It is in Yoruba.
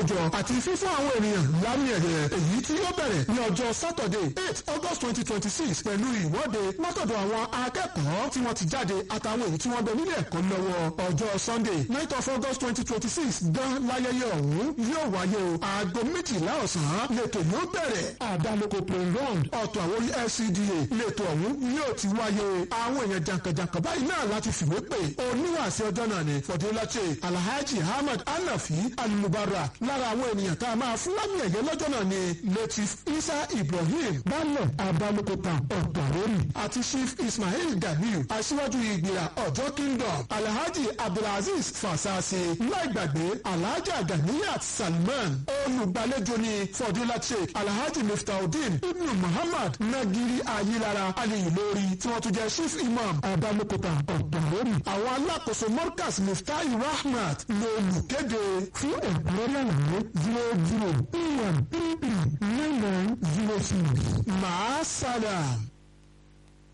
ìkójọ àti fífún àwọn ènìyàn lámì ẹ̀yẹ èyí tí yóò bẹ̀rẹ̀ ní ọjọ́ Saturday eight August twenty twenty six pẹ̀lú ìwọ́de látọ̀dọ̀ àwọn akẹ́kọ̀ọ́ tí wọ́n ti jáde àtàwọn èyí tí wọ́n bẹ nílé ẹ̀kọ́ lọ́wọ́ ọjọ́ Sunday night of August twenty twenty six gan láyẹyẹ ọ̀hún yóò wáyé o aago méjìlá ọ̀sán lẹ́tọ̀ yóò bẹ̀rẹ̀ àdálòkò playground ọ̀tọ̀ àwọn orí LCDA lẹ́tọ̀ ọ̀hún yóò ti wáyé àwọn èèyàn jàǹkànjàǹkàn báyìí náà láti fìwé pè oníwàásí ọjọ́ náà ni fọdúnláṣẹ alhaji ahmed anafi alubara lára àwọn ènìyàn tá a máa fún lámì ẹ̀yẹ lọ́jọ́ náà ni latif isa ibrahim balẹ̀ abalokota ọ̀dàwórì àti chief ismail ganiu aṣíwájú ìgbìyà ọjọ́ kingdom alhaji abdulaziz fasasi láìgbàgbé alhaji ganiyat salman olùgbàlejò ni fọdúnláṣẹ alhaji miftaudeen ibnu muhammad nagiri ayilara aliyu lórí tí wọ́n tún jẹ́ chief imam abalokota ọ̀dàwórì àwọn alákòóso morkas miftahi rahmat lolùkéde fún ẹ̀kúnrẹ́rẹ́ àlàyé zero zero two one three three nine nine zero six. màá sálà.